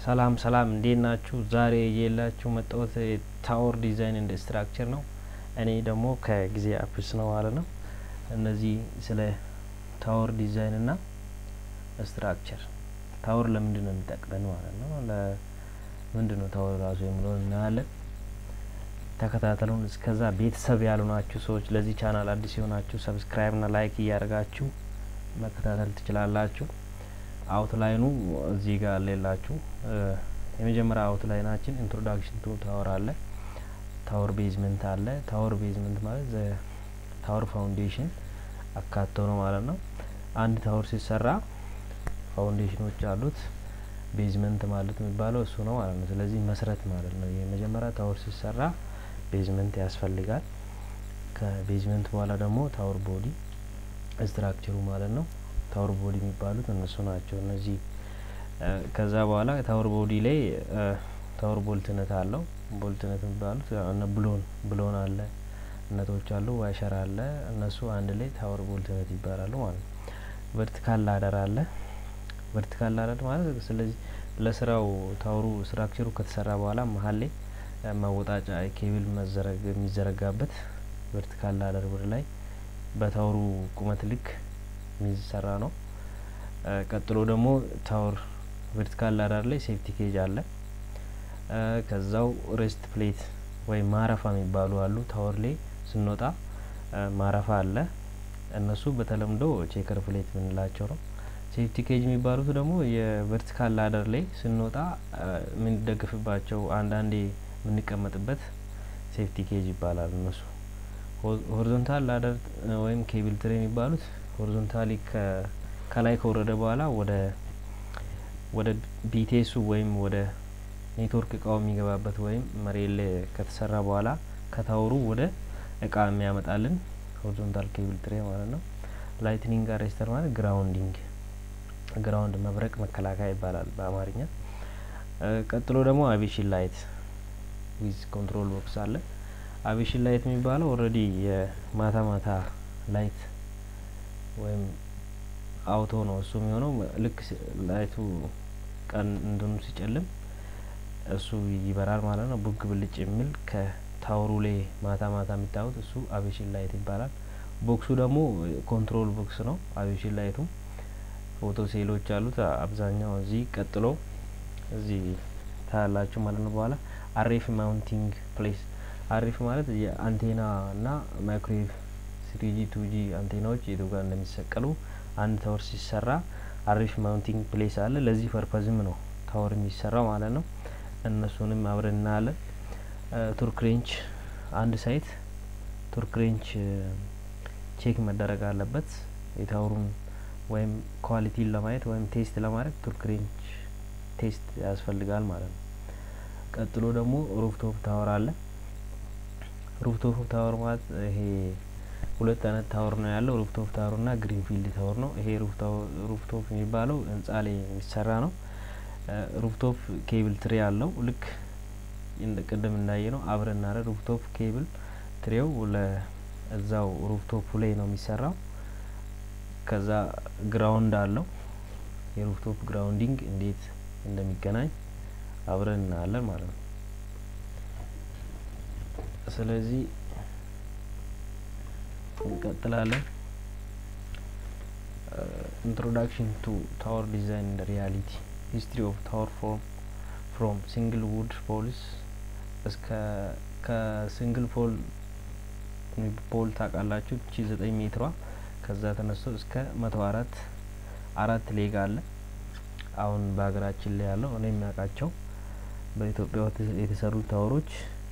ሰላም ሰላም እንዴት ናችሁ? ዛሬ የላችሁ መጣሁት ታወር ዲዛይን እንደ ስትራክቸር ነው። እኔ ደግሞ ከጊዜ አፕስ ነው ማለት ነው። እነዚህ ስለ ታወር ዲዛይን እና ስትራክቸር ታወር ለምንድን ነው የሚጠቅመን ማለት ነው። ለምንድን ነው ታወር ራሱ የሚለውን እናያለን። ተከታተሉን። እስከዛ ቤተሰብ ያልሆናችሁ ሰዎች ለዚህ ቻናል አዲስ የሆናችሁ ሰብስክራይብ ና ላይክ እያደረጋችሁ መከታተል ትችላላችሁ። አውትላይኑ እዚህ ጋር ሌላችሁ የመጀመሪያ አውትላይናችን ኢንትሮዳክሽን ቱ ታወር አለ። ታወር ቤዝመንት አለ። ታወር ቤዝመንት ማለት ታወር ፋውንዴሽን አካቶ ነው ማለት ነው። አንድ ታወር ሲሰራ ፋውንዴሽኖች አሉት። ቤዝመንት ማለት የሚባለው እሱ ነው ማለት ነው። ስለዚህ መሰረት ማለት ነው። የመጀመሪያ ታወር ሲሰራ ቤዝመንት ያስፈልጋል። ከቤዝመንት በኋላ ደግሞ ታወር ቦዲ ስትራክቸሩ ማለት ነው። ታወር ቦዲ የሚባሉት እነሱ ናቸው። እነዚህ ከዛ በኋላ ታወር ቦዲ ላይ ታወር ቦልትነት አለው። ቦልትነት የሚባሉት እነ ብሎን ብሎን አለ እነቶች አሉ ዋሸር አለ። እነሱ አንድ ላይ ታወር ቦልትነት ይባላሉ ማለት ነው። ቨርቲካል ላደር አለ። ቨርቲካል ላደር ማለት ስለዚህ ለስራው ታወሩ ስትራክቸሩ ከተሰራ በኋላ መሀል ላይ ማወጣጫ ኬብል መዘረግ የሚዘረጋበት ቨርቲካል ላደር ወደ ላይ በታወሩ ቁመት ልክ የሚሰራ ነው። ቀጥሎ ደግሞ ታወር ቨርቲካል ላዳር ላይ ሴፍቲ ኬጅ አለ። ከዛው ሬስት ፕሌት ወይም ማረፋ የሚባሉ አሉ። ታወር ላይ ስንወጣ ማረፋ አለ። እነሱ በተለምዶ ቼከር ፕሌት የምንላቸው ነው። ሴፍቲ ኬጅ የሚባሉት ደግሞ የቨርቲካል ላደር ላይ ስንወጣ የምንደግፍባቸው አንዳንዴ የምንቀመጥበት ሴፍቲ ኬጅ ይባላል። እነሱ ሆሪዞንታል ላደር ወይም ኬብል ትሬ የሚባሉት ሆሪዞንታሊ ከላይ ከወረደ በኋላ ወደ ወደ ቢቴሱ ወይም ወደ ኔትወርክ እቃው የሚገባበት ወይም መሬት ላይ ከተሰራ በኋላ ከታወሩ ወደ እቃ የሚያመጣልን ሆሪዞንታል ኬብል ትሬ ማለት ነው። ላይትኒንግ አሬስተር ማለት ግራውንዲንግ ግራውንድ መብረቅ መከላከያ ይባላል በአማርኛ። ቀጥሎ ደግሞ አቪሽን ላይት ዊዝ ኮንትሮል ቦክስ አለ። አቪሽን ላይት የሚባለው ኦልሬዲ የማታ ማታ ላይት ወይም አውቶ ነው እሱ የሚሆነው ልክ ላይቱ ቀን እንትኑ ሲጨልም እሱ ይበራል ማለት ነው። ቡግ ብልጭ የሚል ከታወሩ ላይ ማታ ማታ የሚታዩት እሱ አቪሽን ላይት ይባላል። ቦክሱ ደግሞ ኮንትሮል ቦክስ ነው። አቪሽን ላይቱ ፎቶ ሴሎች አሉት አብዛኛው እዚህ ቀጥሎ እዚህ ታያላችሁ ማለት ነው። በኋላ አሬፍ ማውንቲንግ ፕሌስ አሬፍ ማለት የአንቴና እና ማይክሮዌቭ ስሪጂ ቱጂ አንቴናዎች የቱ ጋር እንደሚሰቀሉ አንድ ታወር ሲሰራ አሪፍ ማውንቲንግ ፕሌስ አለ። ለዚህ ፐርፐዝም ነው ታወር የሚሰራው ማለት ነው። እነሱንም አብረን እናያለን። ቱርክ ሬንች አንድ ሳይት ቱርክ ሬንች ቼክ መደረግ አለበት። የታወሩን ወይም ኳሊቲን ለማየት ወይም ቴስት ለማድረግ ቱርክ ሬንች ቴስት ያስፈልጋል ማለት ነው። ቀጥሎ ደግሞ ሩፍቶፕ ታወር አለ። ሩፍቶፕ ታወር ማለት ይሄ ሁለት አይነት ታወር ነው ያለው። ሩፍቶፕ ታወር እና ግሪንፊልድ ታወር ነው። ይሄ ሩፍቶፕ የሚባለው ህንጻ ላይ የሚሰራ ነው። ሩፍቶፕ ኬብል ትሬ አለው። ልክ ቅድም እንዳየ ነው አብረን እናረ ሩፍቶፕ ኬብል ትሬው ለእዛው ሩፍቶፑ ላይ ነው የሚሰራው። ከዛ ግራውንድ አለው። የሩፍቶፕ ግራውንዲንግ እንዴት እንደሚገናኝ አብረን እናያለን ማለት ነው። ስለዚህ እንቀጥላለን። ኢንትሮዳክሽን ቱ ታወር ዲዛይን እንደ ሪያሊቲ ሂስትሪ ኦፍ ታወር ፍሮም ፍሮም ሲንግል ውድ ፖልስ እስከ ከሲንግል ፖል ፖል ታውቃላችሁ ቺ ዘጠኝ ሜትሯ ከዛ ተነስቶ እስከ መቶ አራት አራት ሌግ አለ። አሁን በሀገራችን ላይ ያለው እኔ የሚያውቃቸው በኢትዮጵያ የተሰሩ ታወሮች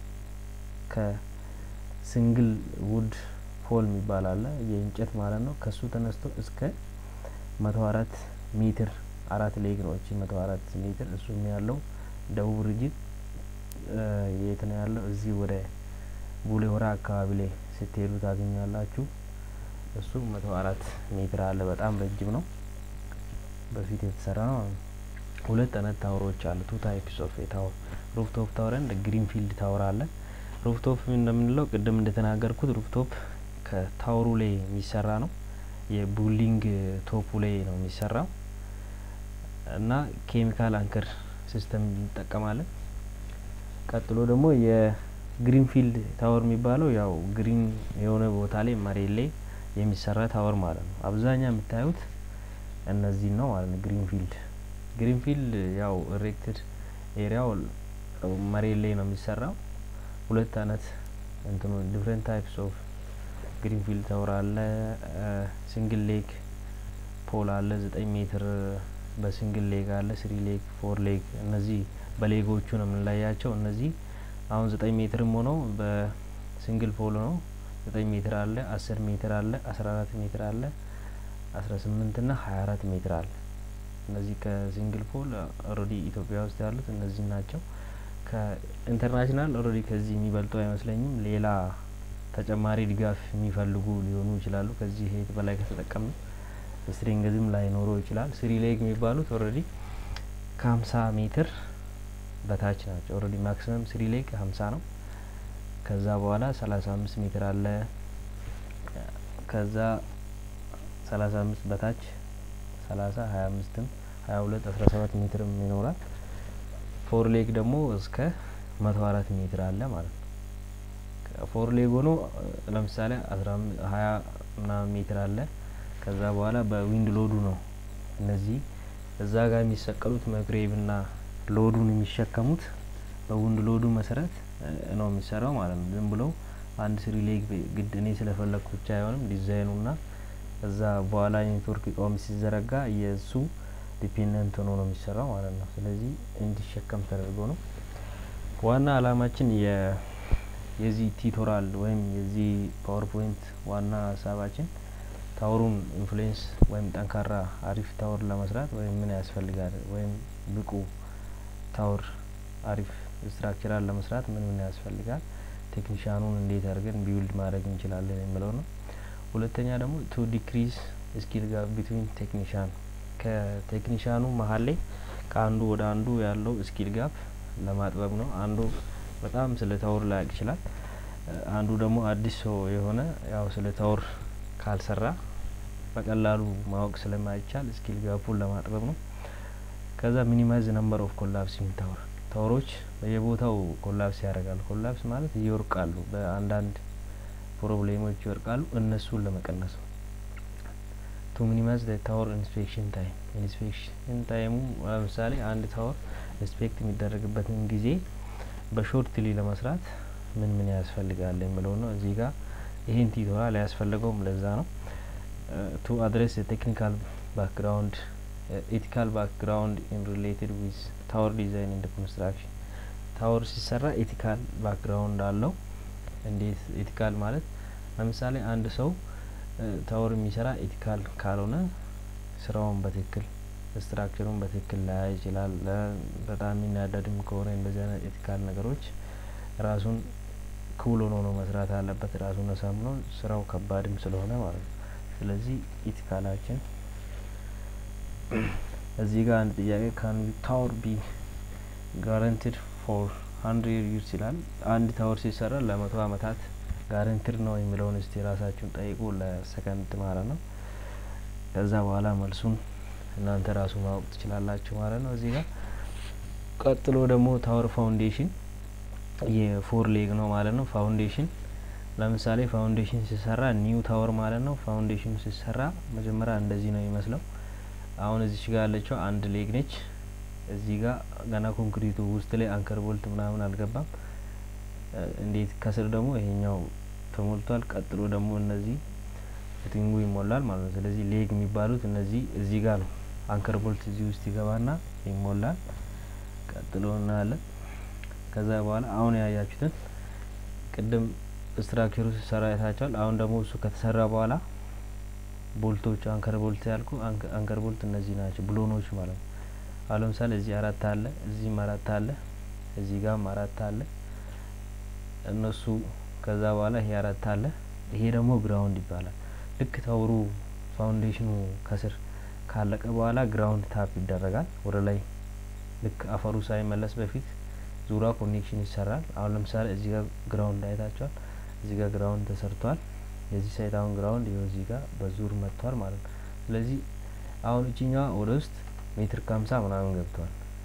ከሲንግል ውድ ፖል የሚባል አለ የእንጨት ማለት ነው። ከሱ ተነስቶ እስከ መቶ አራት ሜትር አራት ሌግ ነው። እቺ መቶ አራት ሜትር እሱም ያለው ደቡብ ሪጅን የት ነው ያለው? እዚህ ወደ ቡሌ ሆራ አካባቢ ላይ ስትሄዱ ታገኛላችሁ። እሱ መቶ አራት ሜትር አለ። በጣም ረጅም ነው። በፊት የተሰራ ነው። ሁለት አይነት ታወሮች አሉ። ቱ ታይፕስ ኦፍ ታወር ሩፍቶፕ ታወር እንደ ግሪንፊልድ ታወር አለ። ሩፍቶፕ እንደምንለው ቅድም እንደተናገርኩት ሩፍቶፕ ከታወሩ ላይ የሚሰራ ነው። የቡሊንግ ቶፑ ላይ ነው የሚሰራው እና ኬሚካል አንከር ሲስተም እንጠቀማለን። ቀጥሎ ደግሞ የግሪንፊልድ ታወር የሚባለው ያው ግሪን የሆነ ቦታ ላይ መሬት ላይ የሚሰራ ታወር ማለት ነው። አብዛኛው የምታዩት እነዚህን ነው ማለት ነው። ግሪንፊልድ ግሪንፊልድ ያው ኢሬክትድ ኤሪያው መሬት ላይ ነው የሚሰራው። ሁለት አይነት እንትኑ ዲፍረንት ታይፕስ ኦፍ ግሪንፊልድ ታወር አለ። ሲንግል ሌግ ፖል አለ ዘጠኝ ሜትር በሲንግል ሌግ አለ፣ ስሪ ሌግ፣ ፎር ሌግ። እነዚህ በሌጎቹ ነው የምንለያቸው። እነዚህ አሁን ዘጠኝ ሜትርም ሆነው በሲንግል ፖል ነው ዘጠኝ ሜትር አለ፣ አስር ሜትር አለ፣ አስራ አራት ሜትር አለ፣ አስራ ስምንት ና ሀያ አራት ሜትር አለ። እነዚህ ከሲንግል ፖል ኦልሬዲ ኢትዮጵያ ውስጥ ያሉት እነዚህ ናቸው። ከኢንተርናሽናል ኦልሬዲ ከዚህ የሚበልጡ አይመስለኝም። ሌላ ተጨማሪ ድጋፍ የሚፈልጉ ሊሆኑ ይችላሉ። ከዚህ ሄት በላይ ከተጠቀምን ስትሪንግዝም ላይኖረው ይችላል። ስሪ ሌግ የሚባሉት ኦልሬዲ ከሀምሳ ሜትር በታች ናቸው። ኦልሬዲ ማክሲመም ስሪ ሌግ ሀምሳ ነው። ከዛ በኋላ ሰላሳ አምስት ሜትር አለ። ከዛ ሰላሳ አምስት በታች ሰላሳ ሀያ አምስትም ሀያ ሁለት አስራ ሰባት ሜትርም ይኖራል። ፎር ሌግ ደግሞ እስከ መቶ አራት ሜትር አለ ማለት ነው። ፎር ሌግ ሆኖ ለምሳሌ አስራ ሀያ ምናምን ሜትር አለ። ከዛ በኋላ በዊንድ ሎዱ ነው እነዚህ እዛ ጋር የሚሰቀሉት መግሬብ ና ሎዱን የሚሸከሙት በዊንድ ሎዱ መሰረት ነው የሚሰራው ማለት ነው። ዝም ብለው አንድ ስሪ ሌግ ግድ እኔ ስለፈለግኩ ብቻ አይሆንም። ዲዛይኑ ና እዛ በኋላ ኔትወርክ እቃውም ሲዘረጋ የእሱ ዲፔንደንት ሆኖ ነው የሚሰራው ማለት ነው። ስለዚህ እንዲሸከም ተደርጎ ነው። ዋና አላማችን የዚህ ቲቶራል ወይም የዚህ ፓወርፖይንት ዋና ሀሳባችን ታወሩን ኢንፍሉዌንስ ወይም ጠንካራ አሪፍ ታወር ለመስራት ወይም ምን ያስፈልጋል ወይም ብቁ ታወር አሪፍ ስትራክቸራል ለመስራት ምን ምን ያስፈልጋል፣ ቴክኒሻኑን እንዴት አድርገን ቢውልድ ማድረግ እንችላለን የሚለው ነው። ሁለተኛ ደግሞ ቱ ዲክሪዝ ስኪል ጋር ቢትዊን ቴክኒሻን ከቴክኒሻኑ መሀል ላይ ከአንዱ ወደ አንዱ ያለው ስኪል ጋፕ ለማጥበብ ነው። አንዱ በጣም ስለ ታወር ላያውቅ ይችላል። አንዱ ደግሞ አዲስ ሰው የሆነ ያው ስለ ታወር ካልሰራ በቀላሉ ማወቅ ስለማይቻል ስኪል ጋፑን ለማጥበብ ነው። ከዛ ሚኒማይዝ ነምበር ኦፍ ኮላፕሲንግ ታወር ታወሮች በየቦታው ኮላፕስ ያደርጋሉ። ኮላፕስ ማለት ይወርቃሉ፣ በአንዳንድ ፕሮብሌሞች ይወርቃሉ። እነሱን ለመቀነስ ነው። ቱ ሚኒማይዝ ታወር ኢንስፔክሽን ታይም ኢንስፔክሽን ታይሙ ለምሳሌ አንድ ታወር ኢንስፔክት የሚደረግበትን ጊዜ በሾርትሊ ለመስራት ምን ምን ያስፈልጋል የሚለው ነው። እዚህ ጋር ይህን ቲቶራል ያስፈለገውም ለዛ ነው። ቱ አድሬስ ቴክኒካል ባክግራውንድ ኤቲካል ባክግራውንድ ኢን ሪሌትድ ዊዝ ታወር ዲዛይን ኤንድ ኮንስትራክሽን ታወር ሲሰራ ኤቲካል ባክግራውንድ አለው። እንዴት ኤቲካል ማለት ለምሳሌ አንድ ሰው ታወር የሚሰራ ኤቲካል ካልሆነ ስራውን በትክክል ስትራክቸሩን በትክክል ላያይ ይችላል። በጣም የሚናደድም ከሆነ እንደዚህ አይነት ኤቲካል ነገሮች ራሱን ክቡል ሆኖ ነው መስራት አለበት። ራሱን አሳምኖ ስራው ከባድም ስለሆነ ማለት ነው። ስለዚህ ኢቲካላችን እዚህ ጋር አንድ ጥያቄ ካን ታወር ቢ ጋረንቲድ ፎር ሀንድሬድ ይርስ ይላል። አንድ ታወር ሲሰራ ለመቶ አመታት ጋረንቲድ ነው የሚለውን እስቲ ራሳችሁን ጠይቁ፣ ለሰከንድ ማለት ነው። ከዛ በኋላ መልሱን እናንተ ራሱ ማወቅ ትችላላችሁ ማለት ነው። እዚህ ጋር ቀጥሎ ደግሞ ታወር ፋውንዴሽን የፎር ሌግ ነው ማለት ነው። ፋውንዴሽን ለምሳሌ ፋውንዴሽን ሲሰራ ኒው ታወር ማለት ነው። ፋውንዴሽኑ ሲሰራ መጀመሪያ እንደዚህ ነው የሚመስለው። አሁን እዚች ጋር ያለችው አንድ ሌግ ነች። እዚህ ጋር ገና ኮንክሪቱ ውስጥ ላይ አንከር ቦልት ምናምን አልገባም። እንዴት ከስር ደግሞ ይሄኛው ተሞልቷል። ቀጥሎ ደግሞ እነዚህ ፊቲንጉ ይሞላል ማለት ነው። ስለዚህ ሌግ የሚባሉት እነዚህ እዚህ ጋር ነው። አንከር ቦልት እዚህ ውስጥ ይገባና ይሞላል። ቀጥሎ እናያለን። ከዛ በኋላ አሁን ያያችሁትን ቅድም ስትራክቸሩ ሲሰራ አይታችኋል። አሁን ደግሞ እሱ ከተሰራ በኋላ ቦልቶቹ አንከር ቦልት ያልኩ አንከር ቦልት እነዚህ ናቸው፣ ብሎኖች ማለት ነው። አሁን ለምሳሌ እዚህ አራት አለ፣ እዚህም አራት አለ፣ እዚህ ጋርም አራት አለ። እነሱ ከዛ በኋላ ይሄ አራት አለ። ይሄ ደግሞ ግራውንድ ይባላል። ልክ ታወሩ ፋውንዴሽኑ ከስር ካለቀ በኋላ ግራውንድ ታፕ ይደረጋል ወደ ላይ ልክ አፈሩ ሳይመለስ በፊት ዙራ ኮኔክሽን ይሰራል። አሁን ለምሳሌ እዚህ ጋር ግራውንድ አይታችኋል። እዚህ ጋር ግራውንድ ተሰርቷል። የዚህ ሳይት አሁን ግራውንድ ይኸው እዚህ ጋር በዙር መጥቷል ማለት ነው። ስለዚህ አሁን እችኛዋ ወደ ውስጥ ሜትር ከሀምሳ ምናምን ገብቷል።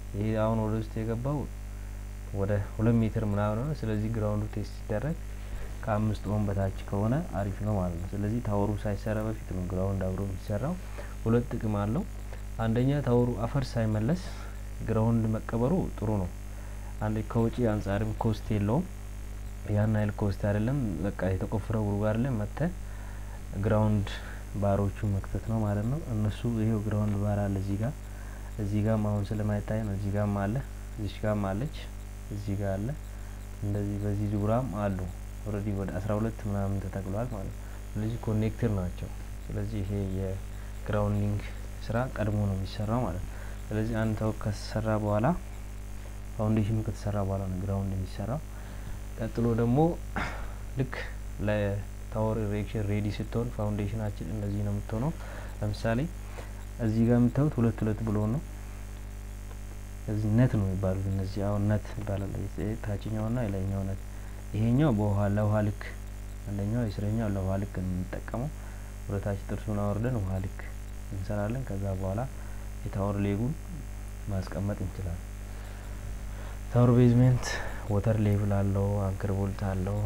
ይሄ አሁን ወደ ውስጥ የገባው ወደ ሁለት ሜትር ምናምን ነው። ስለዚህ ግራውንዱ ቴስት ሲደረግ ከአምስት ኦን በታች ከሆነ አሪፍ ነው ማለት ነው። ስለዚህ ታወሩ ሳይሰራ በፊት ነው ግራውንድ አብሮ የሚሰራው። ሁለት ጥቅም አለው። አንደኛ ታወሩ አፈር ሳይመለስ ግራውንድ መቀበሩ ጥሩ ነው። አንድ ከውጪ አንጻርም ኮስት የለውም። ያን ያህል ኮስት አይደለም። በቃ የተቆፈረው ጉድጓድ ላይ መጥተ ግራውንድ ባሮቹ መክተት ነው ማለት ነው። እነሱ ይሄው ግራውንድ ባር አለ እዚህ ጋር እዚህ ጋር አሁን ስለማይታይ ነው። እዚህ ጋርም አለ እዚች ጋርም አለች እዚህ ጋር አለ እንደዚህ በዚህ ዙሪያም አሉ። ኦልሬዲ ወደ አስራ ሁለት ምናምን ተተክሏል ማለት ነው። ስለዚህ ኮኔክትር ናቸው። ስለዚህ ይሄ የግራውንዲንግ ስራ ቀድሞ ነው የሚሰራው ማለት ነው። ስለዚህ አንድ ታወር ከተሰራ በኋላ ፋውንዴሽኑ ከተሰራ በኋላ ነው ግራውንድ የሚሰራው። ቀጥሎ ደግሞ ልክ ለታወር ኢሬክሽን ሬዲ ስትሆን ፋውንዴሽናችን እንደዚህ ነው የምትሆነው። ለምሳሌ እዚህ ጋር የምታዩት ሁለት ሁለት ብሎ ነው። እዚህ ነት ነው የሚባሉት እነዚህ አሁን ነት ይባላል። ታችኛውና የላይኛው ነት። ይሄኛው በውሃ ለውሃ ልክ አንደኛው የስረኛው ለውሃ ልክ የምንጠቀመው ወደታች ጥርሱን አወርደን ውሃ ልክ እንሰራለን። ከዛ በኋላ የታወር ሌጉን ማስቀመጥ እንችላለን። ታወር ቤዝሜንት ወተር ሌቭል አለው፣ አንከር ቦልት አለው፣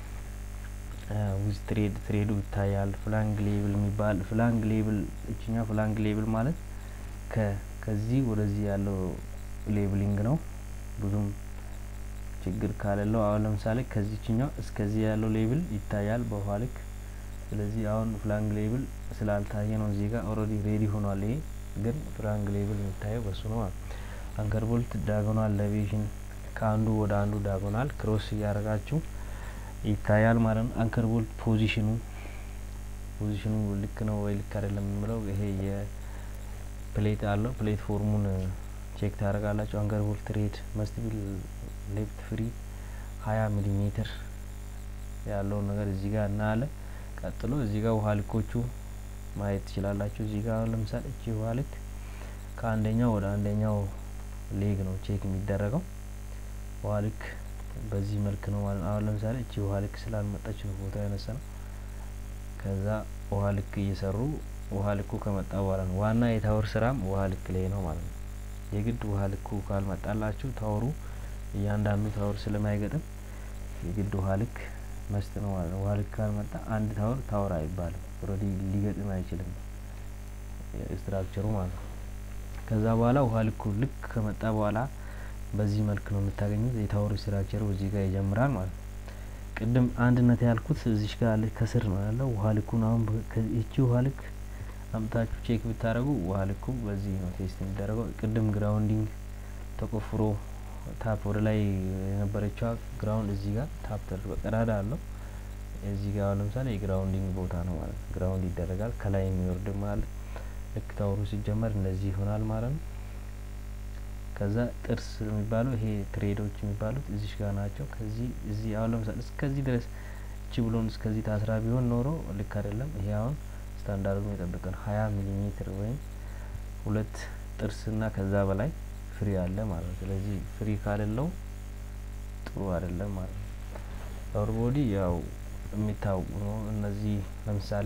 ዊዝ ትሬድ ትሬዱ ይታያል። ፍላንግ ሌብል የሚባል ፍላንግ ሌብል እችኛ ፍላንግ ሌብል ማለት ከ ከዚህ ወደዚህ ያለው ሌብሊንግ ነው። ብዙም ችግር ካለለው አሁን ለምሳሌ ከዚችኛው እስከዚህ ያለው ሌብል ይታያል በውሃ ልክ። ስለዚህ አሁን ፍላንግ ሌብል ስላልታየ ነው እዚህ ጋር ኦልሬዲ ሬዲ ሆኗል። ይሄ ግን ፍላንግ ሌብል የሚታየው በሱ ነው። አንከር ቦልት ዳጎናል ሌቬሽን ከአንዱ ወደ አንዱ ዳጎናል ክሮስ እያደረጋችሁ ይታያል ማለት ነው። አንከር ቦልት ፖዚሽኑ ፖዚሽኑ ልክ ነው ወይ ልክ አይደለም የምለው ይሄ የፕሌት አለው ፕሌት ፎርሙን ቼክ ታደርጋላችሁ። አንከር ቦልት ሬድ መስትቢል ሌፍት ፍሪ ሀያ ሚሊ ሜትር ያለውን ነገር እዚህ ጋር እናያለን። ቀጥሎ እዚህ ጋር ውሃ ልኮቹ ማየት ትችላላችሁ። እዚህ ጋር አሁን ለምሳሌ እቺ ውሃ ልክ ከአንደኛው ወደ አንደኛው ሌግ ነው ቼክ የሚደረገው። ውሃ ልክ በዚህ መልክ ነው ማለት አሁን ለምሳሌ እቺ ውሃ ልክ ስላልመጣች ነው ፎቶ ያነሳ ነው። ከዛ ውሃ ልክ እየሰሩ ውሃ ልኩ ከመጣ በኋላ ነው ዋና የታወር ስራም ውሃ ልክ ላይ ነው ማለት ነው። የግድ ውሃ ልኩ ካልመጣላችሁ ታወሩ እያንዳንዱ ታወር ስለማይገጥም የግድ ውሃ ልክ መስት ነው ማለት ነው። ውሃ ልክ ካልመጣ አንድ ታወር ታወር አይባልም። ኦልሬዲ ሊገጥም አይችልም ስትራክቸሩ ማለት ነው። ከዛ በኋላ ውሃ ልኩ ልክ ከመጣ በኋላ በዚህ መልክ ነው የምታገኙት። የታወሩ ስትራክቸሩ እዚህ ጋር ይጀምራል ማለት ነው። ቅድም አንድነት ያልኩት እዚሽ ጋር አለ ከስር ነው ያለው ውሃ ልኩን አሁን ይቺ ውሃ ልክ አምታችሁ ቼክ ብታደረጉ ውሃ ልኩ በዚህ ነው ቴስት የሚደረገው። ቅድም ግራውንዲንግ ተቆፍሮ ታፕ ወደ ላይ የነበረችዋ ግራውንድ እዚህ ጋር ታፕ ተደርጎ ቀዳዳ አለው። እዚህ ጋር ለምሳሌ የግራውንዲንግ ቦታ ነው ማለት ነው። ግራውንድ ይደረጋል። ከላይ የሚወርድም አለ። ልክ ታወሩ ሲጀመር እንደዚህ ይሆናል ማለት ነው። ከዛ ጥርስ የሚባለው ይሄ ትሬዶች የሚባሉት እዚሽ ጋር ናቸው። ከዚህ እዚህ አሁን ለምሳሌ እስከዚህ ድረስ እቺ ብሎን እስከዚህ ታስራ ቢሆን ኖሮ ልክ አይደለም። ይሄ አሁን ስታንዳርዱን የጠበቀን ሀያ ሚሊ ሜትር ወይም ሁለት ጥርስና ከዛ በላይ ፍሪ አለ ማለት ነው። ስለዚህ ፍሪ ካሌለው ጥሩ አይደለም ማለት ነው። ታወር ቦዲ ያው የሚታወቁ ነው። እነዚህ ለምሳሌ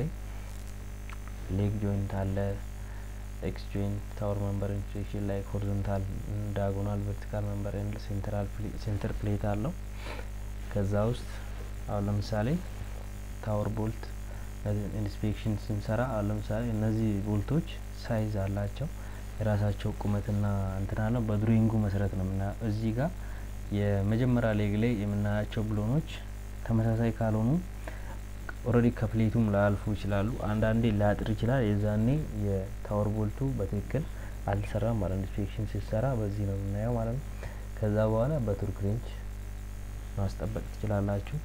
ሌግ ጆይንት አለ፣ ኤክስ ጆይንት፣ ታወር መንበር ኢንፍሌሽን ላይ ሆሪዞንታል፣ ዳያጎናል፣ ቨርቲካል መንበር ኤንድ ሴንትራል ሴንተር ፕሌት አለው። ከዛ ውስጥ አሁን ለምሳሌ ታወር ቦልት ኢንስፔክሽን ስንሰራ አሁን ለምሳሌ እነዚህ ቦልቶች ሳይዝ አላቸው የራሳቸው ቁመትና እንትን አለው። በድሮይንጉ መሰረት ነው የምናየው። እዚህ ጋር የመጀመሪያ ሌግ ላይ የምናያቸው ብሎኖች ተመሳሳይ ካልሆኑ ኦልሬዲ ከፕሌቱም ላያልፉ ይችላሉ። አንዳንዴ ላጥር ይችላል። የዛኔ የታወር ቦልቱ በትክክል አልሰራም ማለት ነው። ኢንስፔክሽን ሲሰራ በዚህ ነው የምናየው ማለት ነው። ከዛ በኋላ በቱርክ ሬንች ማስጠበቅ ትችላላችሁ።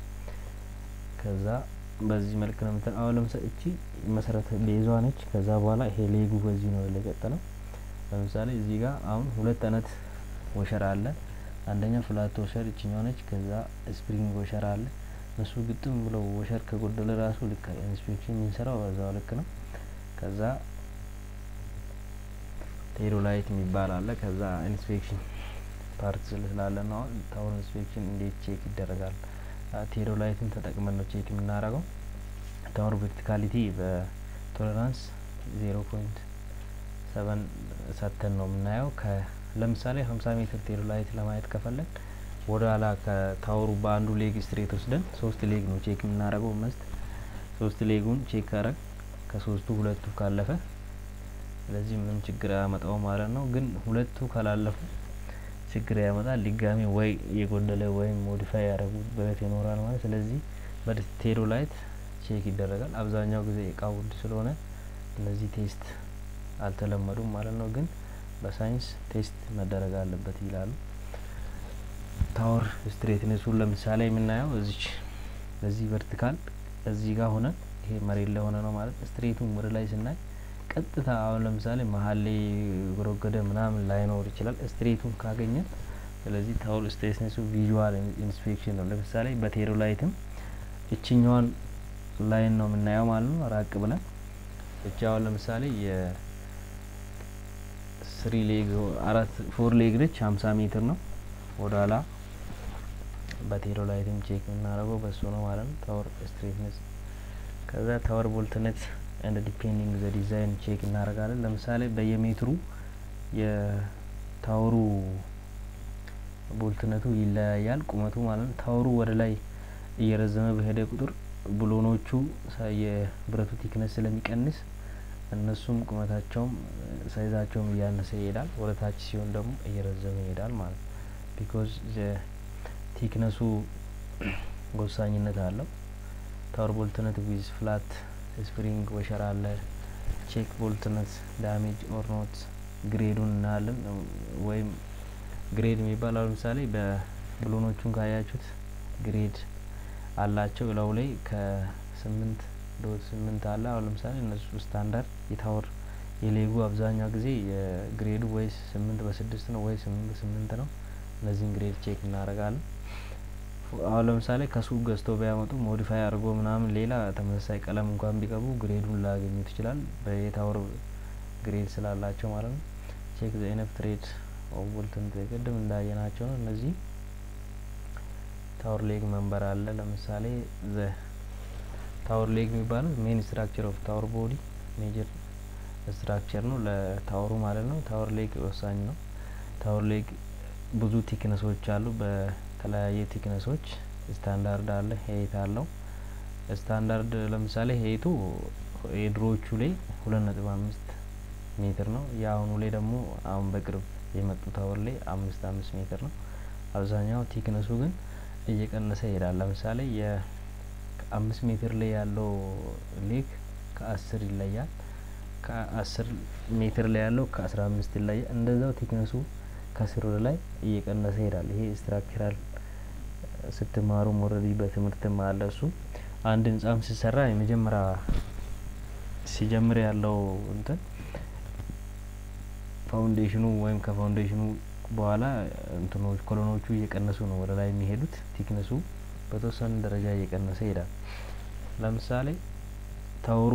ከዛ በዚህ መልክ ነው ምትን አሁን ለምሳሌ እቺ መሰረተ ቤዟ ነች። ከዛ በኋላ ይሄ ሌጉ በዚህ ነው የቀጠለው። ለምሳሌ እዚህ ጋር አሁን ሁለት አይነት ወሸር አለ። አንደኛ ፍላት ወሸር እችኛው ነች። ከዛ ስፕሪንግ ወሸር አለ። እነሱ ግጥም ብለው ወሸር ከጎደለ ራሱ ልክ ኢንስፔክሽን የምንሰራው በዛው ልክ ነው። ከዛ ቴሮላይት የሚባል አለ። ከዛ ኢንስፔክሽን ፓርት ስላለ ነው አሁን ታወር ኢንስፔክሽን እንዴት ቼክ ይደረጋል? ቴሮላይትን ተጠቅመን ነው ቼክ የምናደርገው። ታወር ቨርቲካሊቲ በቶለራንስ ዜሮ ፖይንት ሰቨን ሰተን ነው የምናየው። ለምሳሌ ሀምሳ ሜትር ቴሎ ላይት ለማየት ከፈለግ ወደ ኋላ ከታወሩ በአንዱ ሌግ ስትሬት ወስደን ሶስት ሌግ ነው ቼክ የምናደርገው መስት ሶስት ሌጉን ቼክ ካረግ ከሶስቱ ሁለቱ ካለፈ ስለዚህ ምንም ችግር አያመጣው ማለት ነው። ግን ሁለቱ ካላለፉ ችግር ያመጣል። ድጋሚ ወይ የጎደለ ወይም ሞዲፋይ ያደረጉበት ይኖራል ማለት ስለዚህ በቴሎ ላይት ቼክ ይደረጋል። አብዛኛው ጊዜ እቃ ውድ ስለሆነ እነዚህ ቴስት አልተለመዱም ማለት ነው። ግን በሳይንስ ቴስት መደረግ አለበት ይላሉ። ታወር ስትሬትነሱን ለምሳሌ የምናየው እዚች በዚህ ቨርቲካል እዚህ ጋር ሆነ ይሄ መሬት ላይ ሆነ ነው ማለት ስትሬቱን ወደ ላይ ስናይ ቀጥታ አሁን ለምሳሌ መሀል ላይ ጎረገደ ምናምን ላይኖር ይችላል ስትሬቱን ካገኘን ስለዚህ ታወር ስትሬትነሱ ቪዥዋል ኢንስፔክሽን ነው። ለምሳሌ በቴሮ ላይትም እችኛዋን ላይን ነው የምናየው ማለት ነው። ራቅ ብለን እቺ አሁን ለምሳሌ የስሪ ሌግ አራት ፎር ሌግ ነች ሀምሳ ሜትር ነው ወደ ኋላ በቴሮ ላይትም ቼክ የምናደርገው በሱ ነው ማለት ነው። ታወር ስትሬትነስ ከዛ ታወር ቦልትነት እንደ ዲፔንዲንግ ዘ ዲዛይን ቼክ እናደርጋለን። ለምሳሌ በየሜትሩ የታወሩ ቦልትነቱ ይለያያል፣ ቁመቱ ማለት ነው። ታወሩ ወደ ላይ እየረዘመ በሄደ ቁጥር ብሎኖቹ የብረቱ ቲክነስ ስለሚቀንስ እነሱም ቁመታቸውም ሳይዛቸውም እያነሰ ይሄዳል። ወደ ታች ሲሆን ደግሞ እየረዘመ ይሄዳል ማለት ነው። ቢኮዝ ቲክነሱ ወሳኝነት አለው። ታወር ቦልትነት ዊዝ ፍላት ስፕሪንግ ወሸር አለ። ቼክ ቦልትነት ዳሜጅ ኦር ኖት ግሬዱን እናያለን። ወይም ግሬድ የሚባለው ለምሳሌ በብሎኖቹን ካያችሁት ግሬድ አላቸው እላው ላይ ከስምንት ዶት ስምንት አለ። አሁን ለምሳሌ እነሱ ስታንዳርድ የታወር የሌጉ አብዛኛው ጊዜ የግሬዱ ወይ ስምንት በስድስት ነው ወይ ስምንት በስምንት ነው። እነዚህን ግሬድ ቼክ እናደርጋለን። አሁን ለምሳሌ ከሱቅ ገዝተው ቢያመጡ ሞዲፋይ አድርጎ ምናምን ሌላ ተመሳሳይ ቀለም እንኳን ቢቀቡ ግሬዱን ላያገኙት ይችላል። በየታወር ግሬድ ስላላቸው ማለት ነው። ቼክ ዘ ኢነፍ ትሬድ ኦቦልትን ቅድም እንዳየናቸው ነው። እነዚህ ታወር ሌግ መንበር አለ። ለምሳሌ ዘ ታወር ሌግ የሚባለው ሜን ስትራክቸር ኦፍ ታወር ቦዲ ሜጀር ስትራክቸር ነው ለታወሩ ማለት ነው። ታወር ሌግ ወሳኝ ነው። ታወር ሌግ ብዙ ቲክነሶች አሉ። በተለያየ ቲክነሶች ስታንዳርድ አለ፣ ሄይት አለው። ስታንዳርድ ለምሳሌ ሄይቱ የድሮዎቹ ላይ ሁለት ነጥብ አምስት ሜትር ነው። የአሁኑ ላይ ደግሞ አሁን በቅርብ የመጡ ታወር ላይ አምስት አምስት ሜትር ነው። አብዛኛው ቲክነሱ ግን እየቀነሰ ይሄዳል። ለምሳሌ የአምስት ሜትር ላይ ያለው ሌግ ከአስር ይለያል። ከአስር ሜትር ላይ ያለው ከአስራ አምስት ይለያል። እንደዛው ቲክነሱ ከስር ወደ ላይ እየቀነሰ ይሄዳል። ይሄ ስትራክቸራል ስትማሩ ኦልሬዲ በትምህርትም አለ እሱ አንድ ህንጻም ሲሰራ የመጀመሪያ ሲጀምር ያለው እንትን ፋውንዴሽኑ ወይም ከፋውንዴሽኑ በኋላ እንትኖች ኮሎኖቹ እየቀነሱ ነው ወደ ላይ የሚሄዱት። ቲክነሱ በተወሰነ ደረጃ እየቀነሰ ይሄዳል። ለምሳሌ ታወሩ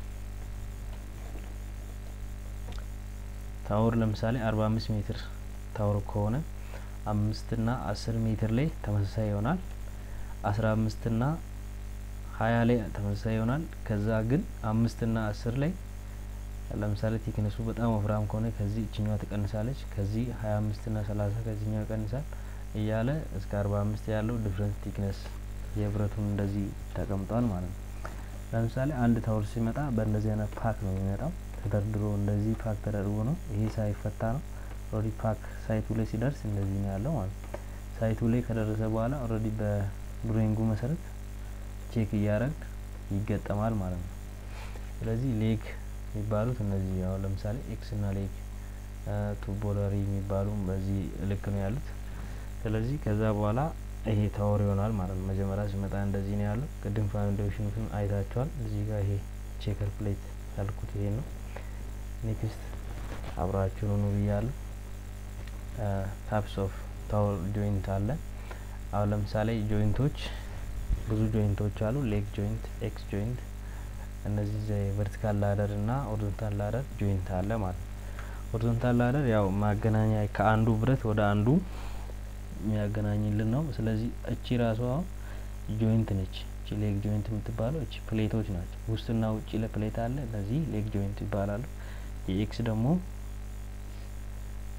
ታወር ለምሳሌ አርባ አምስት ሜትር ታወር ከሆነ አምስት ና አስር ሜትር ላይ ተመሳሳይ ይሆናል። አስራ አምስት ና ሀያ ላይ ተመሳሳይ ይሆናል። ከዛ ግን አምስት ና አስር ላይ ለምሳሌ ቲክነሱ በጣም ወፍራም ከሆነ ከዚህ እችኛዋ ትቀንሳለች። ከዚህ ሀያ አምስት ና ሰላሳ ከዚህኛው ይቀንሳል እያለ እስከ አርባ አምስት ያለው ዲፍረንት ቲክነስ የብረቱን እንደዚህ ተቀምጧል ማለት ነው። ለምሳሌ አንድ ታወር ሲመጣ በእንደዚህ አይነት ፓክ ነው የሚመጣው። ተደርድሮ እንደዚህ ፓክ ተደርጎ ነው። ይሄ ሳይፈታ ነው። ኦልሬዲ ፓክ ሳይቱ ላይ ሲደርስ እንደዚህ ነው ያለው ማለት ነው። ሳይቱ ላይ ከደረሰ በኋላ ኦልሬዲ በድሮይንጉ መሰረት ቼክ እያደረግ ይገጠማል ማለት ነው። ስለዚህ ሌግ የሚባሉት እነዚህ አሁን ለምሳሌ ኤክስ እና ሌግ ቱቦለሪ የሚባሉ በዚህ ልክ ነው ያሉት። ስለዚህ ከዛ በኋላ ይሄ ታወር ይሆናል ማለት ነው። መጀመሪያ ሲመጣ እንደዚህ ነው ያለው። ቅድም ፋውንዴሽኑን አይታቸዋል። እዚህ ጋር ይሄ ቼከር ፕሌት ያልኩት ይሄ ነው። ኔክስት አብራችሁን ኑ ብያለሁ። ታፕስ ኦፍ ታወር ጆይንት አለ። አሁን ለምሳሌ ጆይንቶች ብዙ ጆይንቶች አሉ። ሌግ ጆይንት፣ ኤክስ ጆይንት እነዚህ ቨርቲካል ላደር እና ሆሪዞንታል ላደር ጆይንት አለ ማለት ነው። ሆሪዞንታል ላደር ያው ማገናኛ ከአንዱ ብረት ወደ አንዱ የሚያገናኝልን ነው። ስለዚህ እቺ ራሷ ጆይንት ነች። እቺ ሌግ ጆይንት የምትባለው እቺ ፕሌቶች ናቸው። ውስጥና ውጭ ለፕሌት አለ። እነዚህ ሌግ ጆይንት ይባላሉ። የኤክስ ደግሞ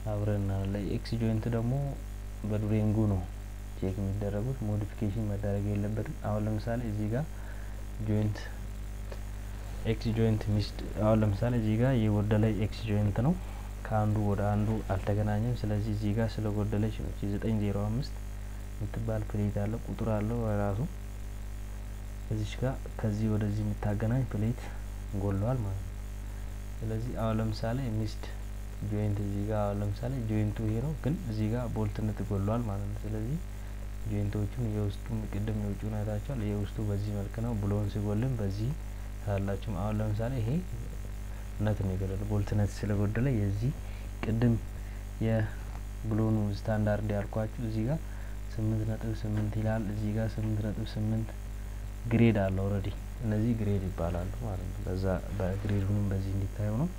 አብረን እናያለን። ኤክስ ጆይንት ደግሞ በዱሬንጉ ነው ቼክ የሚደረጉት ሞዲፊኬሽን መደረግ የለበትም። አሁን ለምሳሌ እዚህ ጋር ጆይንት ኤክስ ጆይንት ሚስድ አሁን ለምሳሌ እዚህ ጋር የጎደለ ኤክስ ጆይንት ነው ከአንዱ ወደ አንዱ አልተገናኘም። ስለዚህ እዚህ ጋር ስለ ጎደለች ነው ዘጠኝ ዜሮ አምስት የምትባል ፕሌት አለ ቁጥር አለው ራሱ እዚች ጋር ከዚህ ወደዚህ የምታገናኝ ፕሌት ጎለዋል ማለት ነው። ስለዚህ አሁን ለምሳሌ ሚስድ ጆይንት እዚህ ጋር አሁን ለምሳሌ ጆይንቱ ይሄ ነው፣ ግን እዚህ ጋር ቦልትነት ጎለዋል ማለት ነው። ስለዚህ ጆይንቶቹን የውስጡን ቅድም የውጭውን አይታችኋል። የውስጡ በዚህ መልክ ነው፣ ብሎን ሲጎልም በዚህ ታላችሁም። አሁን ለምሳሌ ይሄ ነት ነው የጎደለ ቦልትነት ስለጎደለ የዚህ ቅድም የብሎኑ ስታንዳርድ ያልኳችሁ እዚህ ጋር ስምንት ነጥብ ስምንት ይላል። እዚህ ጋር ስምንት ነጥብ ስምንት ግሬድ አለ ኦልሬዲ እነዚህ ግሬድ ይባላሉ ማለት ነው። በዛ በግሬድ ሁሉም በዚህ እንዲታዩ ነው።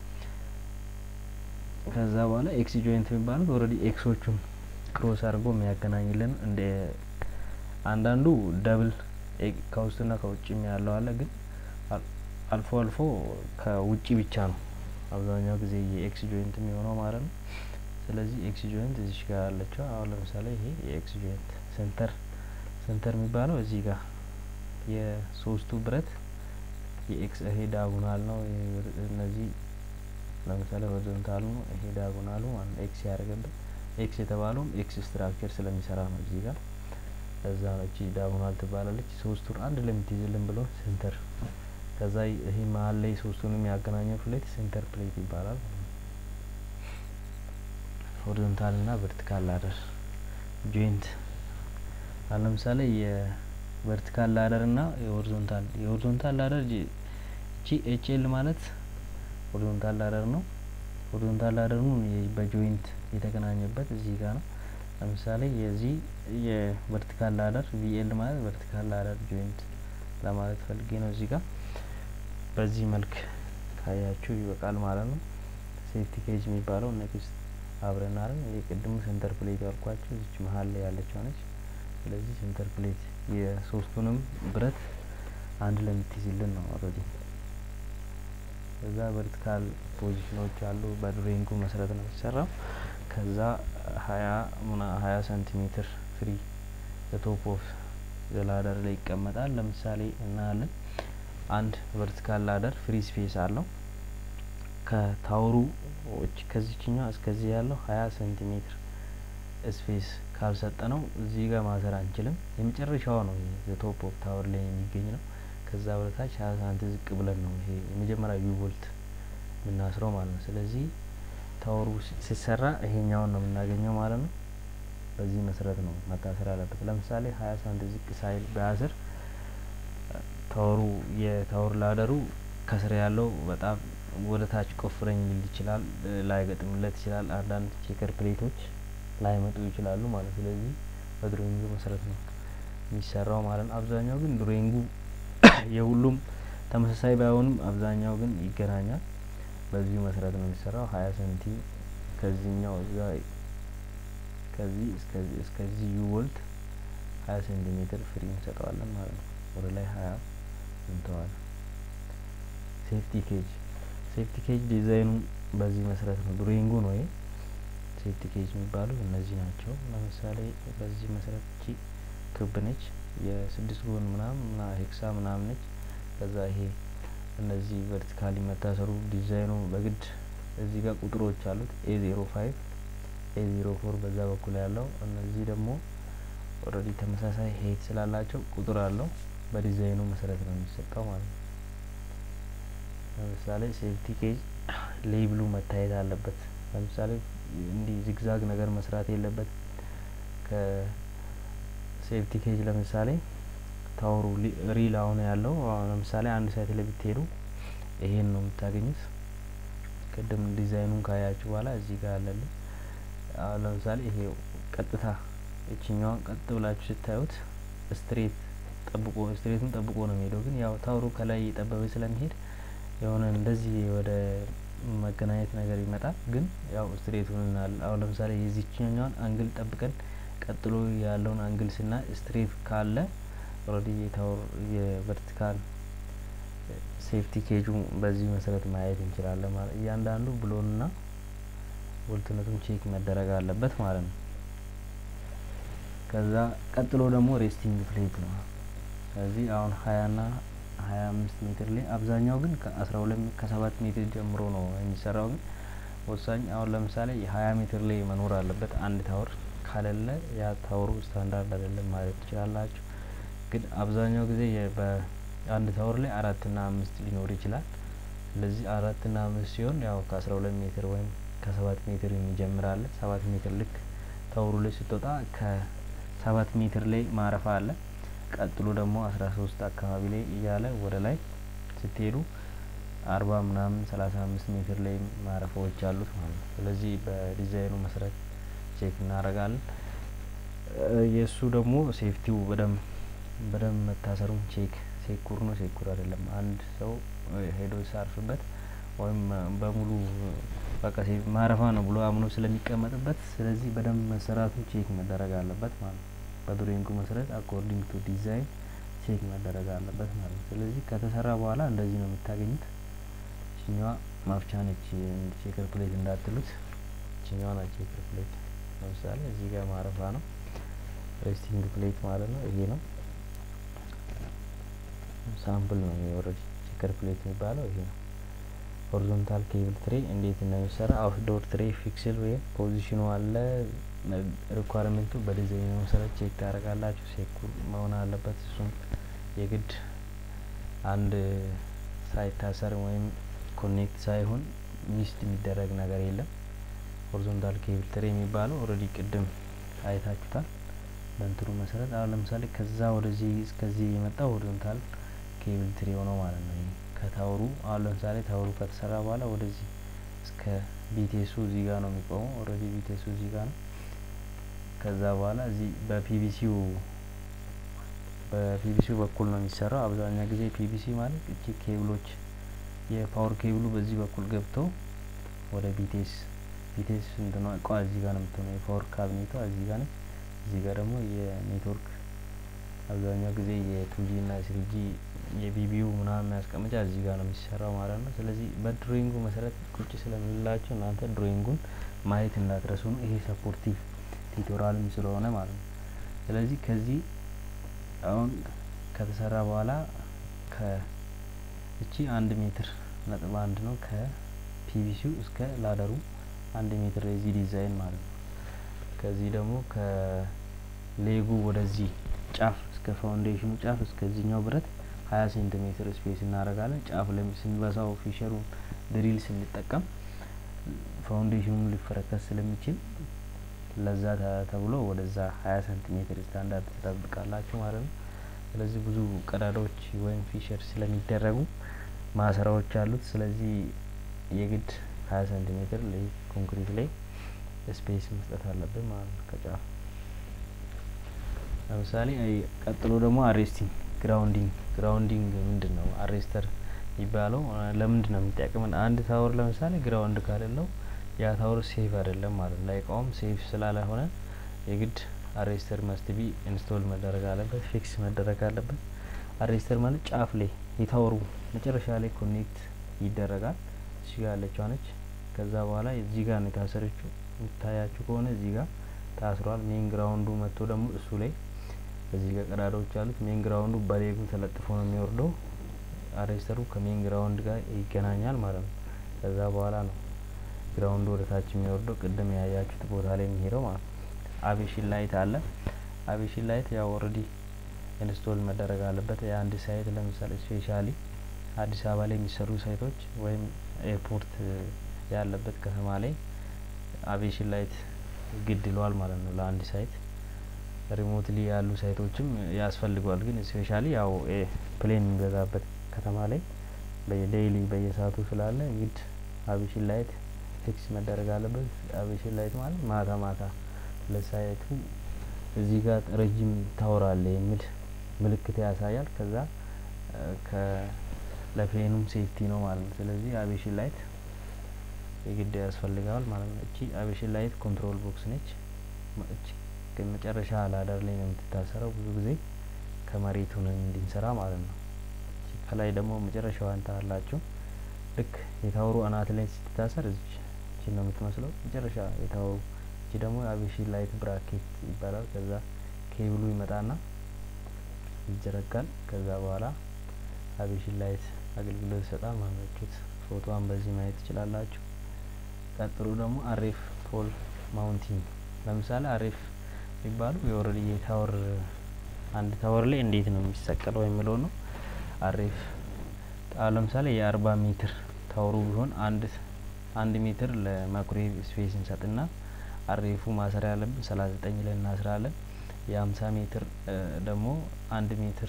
ከዛ በኋላ ኤክስ ጆይንት የሚባሉት ኦልሬዲ ኤክሶቹን ክሮስ አድርጎ የሚያገናኝልን እንደ አንዳንዱ ደብል ከውስጥና ከውጭም ያለው አለ፣ ግን አልፎ አልፎ ከውጭ ብቻ ነው አብዛኛው ጊዜ የኤክስ ጆይንት የሚሆነው ማለት ነው። ስለዚህ ኤክስ ጆይንት እዚሽ ጋር ያለችው አሁን ለምሳሌ ይሄ የኤክስ ጆይንት ሴንተር ሴንተር የሚባለው እዚህ ጋር የሶስቱ ብረት የኤክስ ይሄ ዳጉናል ነው። እነዚህ ለምሳሌ ሆሪዞንታሉ ነው፣ ይሄ ዳጉናሉ ማለት ኤክስ ያደረገበት ኤክስ የተባለውም ኤክስ ስትራክቸር ስለሚሰራ ነው። እዚህ ጋር እዛ ነው እቺ ዳጉናል ትባላለች። ሶስቱን አንድ ለምትይዝልን ብሎ ሴንተር ከዛ ይሄ መሀል ላይ ሶስቱን የሚያገናኘው ፕሌት ሴንተር ፕሌት ይባላል። ሆሪዞንታል እና ቨርቲካል ላደር ጆይንት አሁን ለምሳሌ የቨርቲካል ላደር እና የሆሪዞንታል የሆሪዞንታል ላደር እቺ ኤች ኤል ማለት ሆሪዞንታል ላደር ነው። ሆሪዞንታል ላደር ነው በጆይንት የተገናኘበት እዚህ ጋር ነው። ለምሳሌ የዚህ የቨርቲካል ላደር ቪኤል ማለት ቨርቲካል ላደር ጆይንት ለማለት ፈልጌ ነው። እዚህ ጋር በዚህ መልክ ካያችሁ ይበቃል ማለት ነው። ሴፍቲ ኬጅ የሚባለው ኔክስት አብረን አረን የቅድሙ ሴንተር ፕሌት ያልኳችሁ እዚች መሀል ላይ ያለችው ነች። ስለዚህ ሴንተር ፕሌት የሶስቱንም ብረት አንድ ላይ የምትይዝልን ነው ኦልሬዲ። ከዛ ቨርቲካል ፖዚሽኖች አሉ። በድሬንጉ መሰረት ነው የሚሰራው። ከዛ ሀያ ምና ሀያ ሴንቲሜትር ፍሪ በቶፕ ኦፍ ላደር ላይ ይቀመጣል። ለምሳሌ እናያለን አንድ ቨርቲካል ላደር ፍሪ ስፔስ አለው ከታወሩ ከዚችኛው እስከዚህ ያለው ሀያ ሴንቲሜትር ስፔስ ካልሰጠ ነው እዚህ ጋር ማሰር አንችልም። የመጨረሻው ነው የቶፕ ኦፍ ታወር ላይ የሚገኝ ነው። ከዛ ወደታች ሀያ ሳንቲ ዝቅ ብለን ነው ይሄ የመጀመሪያ ዩ ቦልት የምናስረው ማለት ነው። ስለዚህ ታወሩ ሲሰራ ይሄኛውን ነው የምናገኘው ማለት ነው። በዚህ መሰረት ነው መታሰር ያለበት። ለምሳሌ ሀያ ሳንቲ ዝቅ ሳይል በአስር ታወሩ የታወር ላደሩ ከስር ያለው በጣም ወደ ታች ቆፍረኝ ሊል ይችላል፣ ላይገጥምለት ይችላል። አንዳንድ ቼከር ፕሌቶች ላይመጡ ይችላሉ ማለት ስለዚህ በድሮይንጉ መሰረት ነው የሚሰራው ማለት ነው። አብዛኛው ግን ድሮይንጉ የሁሉም ተመሳሳይ ባይሆንም አብዛኛው ግን ይገናኛል። በዚሁ መሰረት ነው የሚሰራው። ሀያ ሰንቲ ከዚህኛው እዛ ከዚህ እስከዚህ እስከዚህ ዩ ቦልት ሀያ ሴንቲሜትር ፍሪ እንሰጠዋለን ማለት ነው። ወደ ላይ ሀያ እንተዋለን። ሴፍቲ ኬጅ ሴፍቲ ኬጅ ዲዛይኑ በዚህ መሰረት ነው። ድሮይንጉ ነው ይሄ ሴፍቲ ኬጅ የሚባሉ እነዚህ ናቸው። ለምሳሌ በዚህ መሰረት እቺ ክብ ነች፣ የስድስት ጎን ምናምን ና ሄክሳ ምናምን ነች። ከዛ ይሄ እነዚህ ቨርቲካሊ መታሰሩ ዲዛይኑ በግድ እዚህ ጋር ቁጥሮች አሉት ኤ ዜሮ ፋይቭ ኤ ዜሮ ፎር በዛ በኩል ያለው እነዚህ ደግሞ ኦልሬዲ ተመሳሳይ ሄት ስላላቸው ቁጥር አለው። በዲዛይኑ መሰረት ነው የሚሰጠው ማለት ነው። ለምሳሌ ሴፍቲ ኬጅ ሌብሉ መታየት አለበት። ለምሳሌ እንዲህ ዚግዛግ ነገር መስራት የለበት። ከሴፍቲ ኬጅ ለምሳሌ ታወሩ ሪል አሁን ያለው ለምሳሌ አንድ ሳይት ላይ ብትሄዱ ይሄን ነው የምታገኙት። ቅድም ዲዛይኑን ካያችሁ በኋላ እዚህ ጋር አለልን። አሁን ለምሳሌ ይሄ ቀጥታ እችኛዋን ቀጥ ብላችሁ ስታዩት ስትሬት ጠብቆ ስትሬቱን ጠብቆ ነው የሚሄደው። ግን ያው ታወሩ ከላይ እየጠበበ ስለሚሄድ የሆነ እንደዚህ ወደ መገናኘት ነገር ይመጣል። ግን ያው ስትሬቱን አሁን ለምሳሌ የዚችኛዋን አንግል ጠብቀን ቀጥሎ ያለውን አንግል ስና ስትሬት ካለ ኦልሬዲ የታወር የቨርቲካል ሴፍቲ ኬጁ በዚህ መሰረት ማየት እንችላለን ማለት እያንዳንዱ ብሎንና ቦልትነቱም ቼክ መደረግ አለበት ማለት ነው። ከዛ ቀጥሎ ደግሞ ሬስቲንግ ፕሌት ነው። ስለዚህ አሁን ሀያ ና ሀያ አምስት ሜትር ላይ አብዛኛው ግን ከአስራ ሁለት ከሰባት ሜትር ጀምሮ ነው የሚሰራው። ግን ወሳኝ አሁን ለምሳሌ የሀያ ሜትር ላይ መኖር አለበት አንድ ታወር ካለለ ያ ታወሩ ስታንዳርድ አይደለም ማለት ትችላላችሁ። ግን አብዛኛው ጊዜ በአንድ ታወር ላይ አራት ና አምስት ሊኖር ይችላል። ስለዚህ አራት ና አምስት ሲሆን ያው ከአስራ ሁለት ሜትር ወይም ከሰባት ሜትር የሚጀምር አለ። ሰባት ሜትር ልክ ታወሩ ላይ ስትወጣ ከሰባት ሜትር ላይ ማረፋ አለ። ቀጥሎ ደግሞ አስራ ሶስት አካባቢ ላይ እያለ ወደ ላይ ስትሄዱ አርባ ምናምን ሰላሳ አምስት ሜትር ላይ ማረፊያዎች አሉት ማለት ነው። ስለዚህ በዲዛይኑ መሰረት ቼክ እናደርጋለን። የእሱ ደግሞ ሴፍቲው በደንብ በደንብ መታሰሩን ቼክ ሴኩር ነው ሴኩር አይደለም አንድ ሰው ሄዶ ሲያርፍበት ወይም በሙሉ በቃ ማረፋ ነው ብሎ አምኖ ስለሚቀመጥበት ስለዚህ በደንብ መሰራቱን ቼክ መደረግ አለበት ማለት ነው። በድሮይንጉ መሰረት አኮርዲንግ ቱ ዲዛይን ቼክ መደረግ አለበት ማለት ነው። ስለዚህ ከተሰራ በኋላ እንደዚህ ነው የምታገኙት። ችኛዋ ማፍቻ ነች ቼከር ፕሌት እንዳትሉት። ችኛዋ ናት ቼከር ፕሌት። ለምሳሌ እዚህ ጋር ማረፋ ነው ሬስቲንግ ፕሌት ማለት ነው። ይሄ ነው ሳምፕል ነው የወረድ ቼከር ፕሌት የሚባለው ይሄ ነው። ሆሪዞንታል ኬብል ትሬ እንዴት እንደሚሰራ አውትዶር ትሬ ፊክስል ወይም ፖዚሽኑ አለ ሪኳርመንቱ በዲዛይኑ መሰረት ቼክ ታደርጋላችሁ። ሴኩር መሆን አለበት። እሱም የግድ አንድ ሳይታሰር ወይም ኮኔክት ሳይሆን ሚስት የሚደረግ ነገር የለም። ሆሪዞንታል ኬብል ትሬ የሚባለው ኦልሬዲ ቅድም አይታችሁታል። በእንትኑ መሰረት አሁን ለምሳሌ ከዛ ወደዚህ እስከዚህ የመጣው ሆሪዞንታል ኬብል ትሬ ሆነው ማለት ነው። ከታወሩ አሁን ለምሳሌ ታወሩ ከተሰራ በኋላ ወደዚህ እስከ ቢቴሱ እዚህ ጋር ነው የሚቆመው። ኦልሬዲ ቢቴሱ እዚህ ጋር ነው። ከዛ በኋላ እዚህ በፒቪሲው በፒቪሲው በኩል ነው የሚሰራው። አብዛኛው ጊዜ ፒቪሲ ማለት እቺ ኬብሎች የፓወር ኬብሉ በዚህ በኩል ገብተው ወደ ቢቴስ ቢቴስ እንትኗ እቃ እዚህ ጋር ነው የምትሆነው። የፓወር ካቢኔቷ እዚህ ጋር ነች። እዚህ ጋር ደግሞ የኔትወርክ አብዛኛው ጊዜ የቱጂ እና ስሪጂ የቢቢዩ ምናምን የሚያስቀምጫ እዚህ ጋር ነው የሚሰራው ማለት ነው። ስለዚህ በድሮይንጉ መሰረት ቁጭ ስለምንላችሁ እናንተ ድሮይንጉን ማየት እንዳትረሱ ነው። ይሄ ሰፖርቲቭ ቲቶራልም ስለሆነ ማለት ነው። ስለዚህ ከዚህ አሁን ከተሰራ በኋላ ከእቺ አንድ ሜትር ነጥብ አንድ ነው ከፒቪሲው እስከ ላደሩ አንድ ሜትር የዚህ ዲዛይን ማለት ነው። ከዚህ ደግሞ ከሌጉ ወደዚህ ጫፍ እስከ ፋውንዴሽኑ ጫፍ እስከዚህኛው ብረት ሀያ ሴንቲሜትር ስፔስ እናደርጋለን። ጫፍ ላይ ስንበሳው ፊሸሩን ድሪል ስንጠቀም ፋውንዴሽኑን ሊፈረከስ ስለሚችል ለዛ ተብሎ ወደዛ ሀያ ሴንቲሜትር ስታንዳርድ ትጠብቃላችሁ ማለት ነው። ስለዚህ ብዙ ቀዳዳዎች ወይም ፊሸር ስለሚደረጉ ማሰራዎች አሉት። ስለዚህ የግድ ሀያ ሴንቲሜትር ላይ ኮንክሪት ላይ ስፔስ መስጠት አለብን ማለት ነው ከጫፍ ለምሳሌ ቀጥሎ ደግሞ አሬስቲንግ ግራውንዲንግ ግራውንዲንግ ምንድን ነው? አሬስተር የሚባለው ለምንድን ነው የሚጠቅመን? አንድ ታወር ለምሳሌ ግራውንድ ካሌለው ያ ታወር ሴፍ አይደለም ማለት ነው። ላይቃውም ሴፍ ስላልሆነ የግድ አሬስተር መስት ቢ ኢንስቶል መደረግ አለበት፣ ፊክስ መደረግ አለበት። አሬስተር ማለት ጫፍ ላይ የታወሩ መጨረሻ ላይ ኮኔክት ይደረጋል። እዚህ ጋር ያለችዋ ነች። ከዛ በኋላ እዚህ ጋር ነው የታሰረችው። የሚታያችሁ ከሆነ እዚህ ጋር ታስሯል። ሜን ግራውንዱ መጥቶ ደግሞ እሱ ላይ እዚህ ጋር ቀዳዳዎች አሉት። ሜን ግራውንዱ በሌጉ ተለጥፎ ነው የሚወርደው። አሬስተሩ ከሜን ግራውንድ ጋር ይገናኛል ማለት ነው። ከዛ በኋላ ነው ግራውንዱ ወደ ታች የሚወርደው ቅድም ያያችሁት ቦታ ላይ የሚሄደው ማለት ነው። አቬሽን ላይት አለ። አቬሽን ላይት ያው ኦልሬዲ ኢንስቶል መደረግ አለበት። የአንድ ሳይት ለምሳሌ ስፔሻሊ አዲስ አበባ ላይ የሚሰሩ ሳይቶች ወይም ኤርፖርት ያለበት ከተማ ላይ አቬሽን ላይት ግድ ይለዋል ማለት ነው ለአንድ ሳይት። ሪሞትሊ ያሉ ሳይቶችም ያስፈልገዋል። ግን ስፔሻሊ ያው ፕሌን የሚበዛበት ከተማ ላይ በዴይሊ በየሰዓቱ ስላለ ግድ አቬሽን ላይት ፊክስ መደረግ አለበት። አቬሽን ላይት ማለት ማታ ማታ ለሳይቱ እዚህ ጋር ረጅም ታወር አለ የሚል ምልክት ያሳያል። ከዛ ለፕሌኑም ሴፍቲ ነው ማለት ነው። ስለዚህ አቬሽን ላይት የግድ ያስፈልገዋል ማለት ነው። እቺ አቬሽን ላይት ኮንትሮል ቦክስ ነች። እቺ መጨረሻ ላዳር ላይ ነው የምትታሰረው ብዙ ጊዜ ከመሬቱ ነው እንዲንሰራ ማለት ነው። ከላይ ደግሞ መጨረሻዋን ታላችሁ ልክ የታወሩ አናት ላይ ስትታሰር እዚች እቺ ነው የምትመስለው መጨረሻ የታወሩ እቺ ደግሞ የአቪዬሽን ላይት ብራኬት ይባላል። ከዛ ኬብሉ ይመጣና ይዘረጋል። ከዛ በኋላ አቪዬሽን ላይት አገልግሎት ይሰጣል ማለት ነው። ፎቶዋን በዚህ ማየት ትችላላችሁ። ቀጥሎ ደግሞ አሬፍ ፖል ማውንቲንግ ለምሳሌ አሬፍ የሚባሉ የኦልሬዲ የታወር አንድ ታወር ላይ እንዴት ነው የሚሰቀለው የሚለው ነው። አሬፍ አሁን ለምሳሌ የአርባ ሜትር ታወሩ ቢሆን አንድ አንድ ሜትር ለማይክሮዌቭ ስፔስ እንሰጥና አሬፉ ማሰሪያ ያለብን ሰላሳ ዘጠኝ ላይ እናስራለን። የሀምሳ ሜትር ደግሞ አንድ ሜትር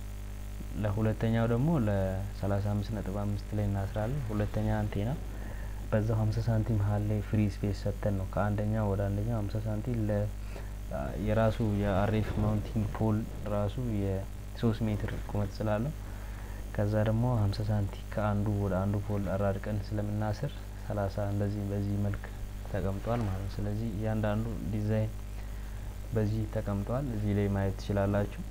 ለሁለተኛው ደግሞ ለሰላሳ አምስት ነጥብ አምስት ላይ እናስራለን። ሁለተኛ አንቴና በዛው ሀምሳ ሳንቲም መሀል ላይ ፍሪ ስፔስ ሰጥተን ነው ከአንደኛው ወደ አንደኛው ሀምሳ ሳንቲም ለ የራሱ የአሬፍ ማውንቲንግ ፖል ራሱ የሶስት ሜትር ቁመት ስላለው ከዛ ደግሞ ሀምሳ ሳንቲ ከአንዱ ወደ አንዱ ፖል አራርቀን ስለምናስር ሰላሳ እንደዚህ በዚህ መልክ ተቀምጧል ማለት ነው። ስለዚህ እያንዳንዱ ዲዛይን በዚህ ተቀምጧል። እዚህ ላይ ማየት ትችላላችሁ።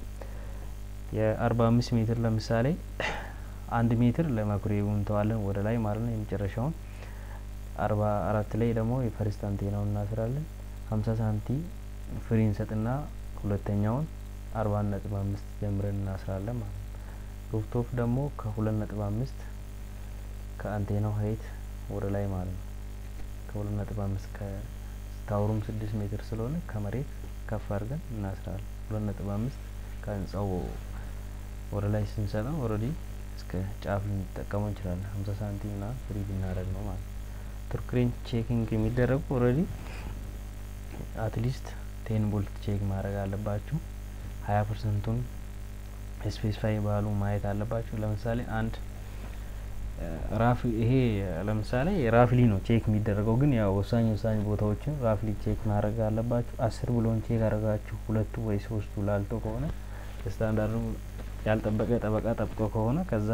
የአርባ አምስት ሜትር ለምሳሌ አንድ ሜትር ለማይክሮዌቭ እንተዋለን ወደ ላይ ማለት ነው። የመጨረሻውን አርባ አራት ላይ ደግሞ የፈርስት አንቴናውን እናስራለን። ሀምሳ ሳንቲ ፍሪ እንሰጥና ሁለተኛውን አርባ ነጥብ አምስት ጀምረን እናስራለን ማለት ነው። ሩፍቶፕ ደግሞ ከሁለት ነጥብ አምስት ከአንቴናው ሀይት ወደ ላይ ማለት ነው። ከሁለት ነጥብ አምስት ከታወሩም ስድስት ሜትር ስለሆነ ከመሬት ከፍ አድርገን እናስራለን። ሁለት ነጥብ አምስት ከህንጻው ወደ ላይ ስንሰጠው ኦልሬዲ እስከ ጫፍ ልንጠቀመው እንችላለን። ሀምሳ ሳንቲም ና ፍሪ ብናደርግ ነው ማለት ነው። ቱርክሬን ቼኪንግ የሚደረጉ ኦልሬዲ አትሊስት ቴን ቦልት ቼክ ማድረግ አለባችሁ። ሀያ ፐርሰንቱን ስፔሲፋይ ባሉ ማየት አለባችሁ። ለምሳሌ አንድ ራፍ ይሄ ለምሳሌ ራፍሊ ነው ቼክ የሚደረገው፣ ግን ያው ወሳኝ ወሳኝ ቦታዎችን ራፍሊ ቼክ ማድረግ አለባችሁ። አስር ብሎን ቼክ አድርጋችሁ ሁለቱ ወይ ሶስቱ ላልቶ ከሆነ ስታንዳርዱ ያልጠበቀ ጠበቃ ጠብቆ ከሆነ ከዛ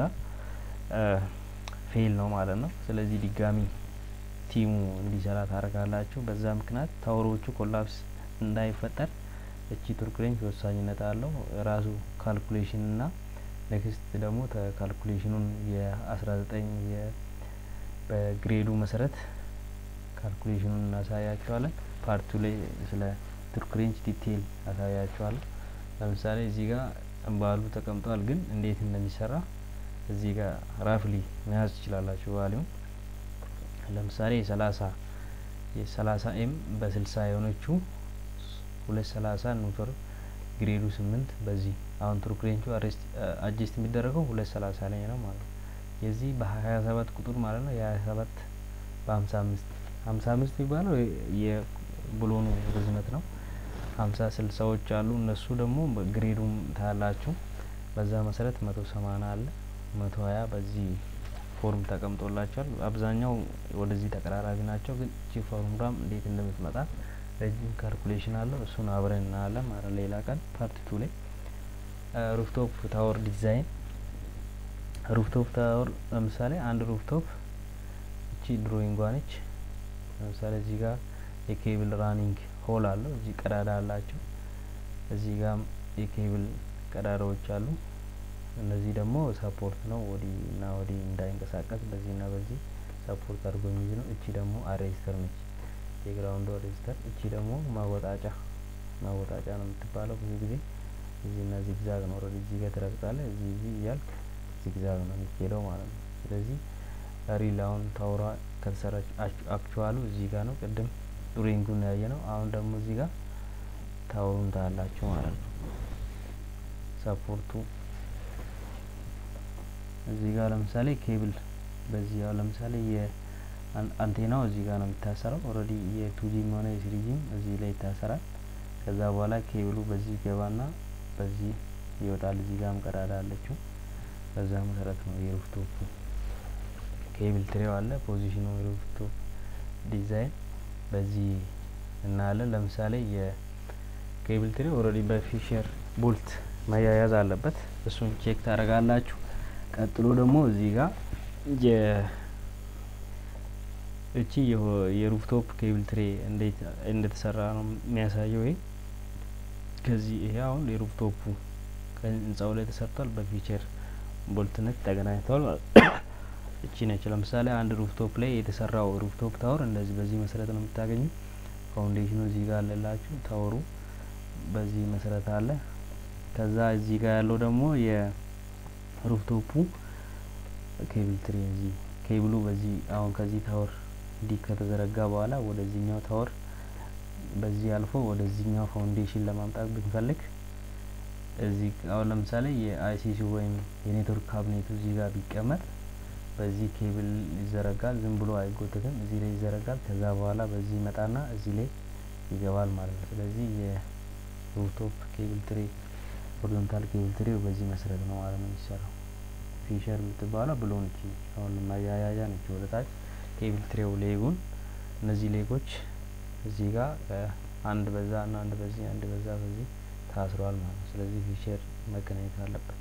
ፌል ነው ማለት ነው። ስለዚህ ድጋሚ ቲሙ እንዲሰራ ታደርጋላችሁ። በዛ ምክንያት ታወሮቹ ኮላፕስ እንዳይፈጠር እቺ ቱርክሬንች ወሳኝነት አለው። ራሱ ካልኩሌሽን እና ኔክስት ደግሞ ካልኩሌሽኑን የአስራ ዘጠኝ በግሬዱ መሰረት ካልኩሌሽኑን እናሳያቸዋለን። ፓርቱ ላይ ስለ ቱርክሬንች ዲቴይል አሳያቸዋለሁ። ለምሳሌ እዚህ ጋር ባሉ ተቀምጧል፣ ግን እንዴት እንደሚሰራ እዚህ ጋር ራፍሊ መያዝ ትችላላችሁ። ቫሊዩም ለምሳሌ የሰላሳ የሰላሳ ኤም በስልሳ የሆነችው ሁለት ሰላሳ ኒውትር ግሬዱ ስምንት በዚህ አሁን ቱርክሬንቹ አጀስት የሚደረገው ሁለት ሰላሳ ላይ ነው ማለት ነው። የዚህ በሀያ ሰባት ቁጥር ማለት ነው የሀያ ሰባት በሀምሳ አምስት ሀምሳ አምስት የሚባለው የብሎኑ ርዝመት ነው። ሀምሳ ስልሳዎች አሉ እነሱ ደግሞ ግሬዱም ታያላችሁ። በዛ መሰረት መቶ ሰማንያ አለ መቶ ሀያ በዚህ ፎርም ተቀምጦላቸዋል። አብዛኛው ወደዚህ ተቀራራቢ ናቸው። ግን እቺ ፎርሙላም እንዴት እንደምትመጣ ረጅም ካልኩሌሽን አለው። እሱን አብረን እናያለን ማለት ሌላ ቀን ፓርት ቱ ላይ ሩፍቶፕ ታወር ዲዛይን ሩፍቶፕ ታወር ለምሳሌ አንድ ሩፍቶፕ እቺ ድሮይንጓ ነች። ለምሳሌ እዚህ ጋር የኬብል ራኒንግ ሆል አለው። እዚህ ቀዳዳ አላቸው። እዚህ ጋም የኬብል ቀዳዳዎች አሉ። እነዚህ ደግሞ ሰፖርት ነው። ወዲህ እና ወዲህ እንዳይንቀሳቀስ በዚህ እና በዚህ ሰፖርት አድርጎ የሚይዝ ነው። እቺ ደግሞ አሬስተር ነች፣ የግራውንዱ አሬስተር። እቺ ደግሞ ማወጣጫ ማወጣጫ ነው የምትባለው። ብዙ ጊዜ እዚህ እና ዚግዛግ ነው። ኦልሬዲ እዚህ ጋር ትረግጣለህ፣ እዚህ እዚህ እያልክ ዚግዛግ ነው የሚሄደው ማለት ነው። ስለዚህ ሪል አሁን ታውራ ከተሰራች አክቹዋሉ እዚህ ጋር ነው። ቅድም ዱሪንጉን ያየ ነው። አሁን ደግሞ እዚህ ጋር ታውሩን ታያላችሁ ማለት ነው። ሰፖርቱ እዚህ ጋር ለምሳሌ ኬብል በዚህ ያው ለምሳሌ የአንቴናው እዚህ ጋር ነው የሚታሰረው። ኦልሬዲ የቱጂም ሆነ የስሪጂም እዚህ ላይ ይታሰራል። ከዛ በኋላ ኬብሉ በዚህ ይገባና በዚህ ይወጣል። እዚህ ጋርም ቀዳዳ አለችው። በዛ መሰረት ነው የሩፍቶፑ ኬብል ትሬው አለ። ፖዚሽኑ የሩፍቶፕ ዲዛይን በዚህ እናያለን። ለምሳሌ የኬብል ትሬው ኦልሬዲ በፊሸር ቦልት መያያዝ አለበት። እሱን ቼክ ታደርጋላችሁ። ቀጥሎ ደግሞ እዚህ ጋር የ እቺ የሩፍቶፕ ኬብል ትሬ እንዴት እንደተሰራ ነው የሚያሳየው። ይሄ ከዚህ ይሄ አሁን የሩፍቶፑ ህንጻው ላይ ተሰርቷል። በፊቸር ቦልትነት ተገናኝተዋል። እቺ ነች። ለምሳሌ አንድ ሩፍቶፕ ላይ የተሰራው ሩፍቶፕ ታወር እንደዚህ በዚህ መሰረት ነው የምታገኙ። ፋውንዴሽኑ እዚህ ጋር አለላችሁ። ታወሩ በዚህ መሰረት አለ። ከዛ እዚህ ጋር ያለው ደግሞ የሩፍቶፑ ኬብል ትሪ እዚህ ኬብሉ በዚህ አሁን ከዚህ ታወር እንዲህ ከተዘረጋ በኋላ ወደዚህኛው ታወር በዚህ አልፎ ወደዚህኛው ፋውንዴሽን ለማምጣት ብንፈልግ እዚህ አሁን ለምሳሌ የአይሲሲ ወይም የኔትወርክ ካቢኔቱ እዚህ ጋር ቢቀመጥ በዚህ ኬብል ይዘረጋል። ዝም ብሎ አይጎተትም። እዚህ ላይ ይዘረጋል። ከዛ በኋላ በዚህ ይመጣና እዚህ ላይ ይገባል ማለት ነው። ስለዚህ የሩፍቶፕ ኬብል ትሪ ሆሪዞንታል ኬብል ትሪው በዚህ መሰረት ነው ማለት ነው የሚሰራው። ፊሸር የምትባለው ብሎ ነች። አሁን ማያያዣ ነች ወደ ታች ኬብል ትሬው ሌጉን እነዚህ ሌጎች እዚህ ጋር አንድ በዛ እና አንድ በዚህ አንድ በዛ በዚህ ታስሯል ማለት ነው። ስለዚህ ፊሸር መገናኘት አለበት።